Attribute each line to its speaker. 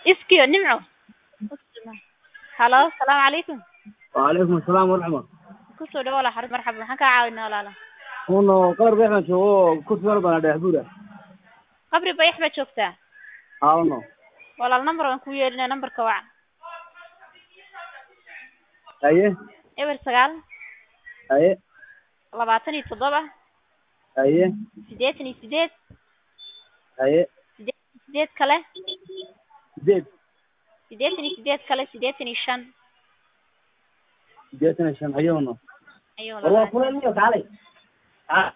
Speaker 1: iskiyo nimco halo salaamu calaykum
Speaker 2: وعليكم السلام ورحمة
Speaker 1: kusoo dhawo walaal xarun marxaba maxaan kaa caawinaa walaala
Speaker 2: uno qabar beexna joogo kursi meel bana dhexbuura
Speaker 1: qabri bayax baa joogtaa
Speaker 2: haa uno
Speaker 1: walaal number waan ku yeelinaa numberka wac
Speaker 2: haye
Speaker 1: eber sagaal
Speaker 2: haye
Speaker 1: labaatan iyo toddoba
Speaker 2: haye
Speaker 1: siddeetan iyo sideed
Speaker 2: haye
Speaker 1: siddeetan iyo sideed kale
Speaker 2: sideed
Speaker 1: siddeetan iyo sideed kale siddeetan iyo shan
Speaker 2: sideetan iyo shan haye uno
Speaker 1: ayuu
Speaker 2: war waa kuleel miyo kaalay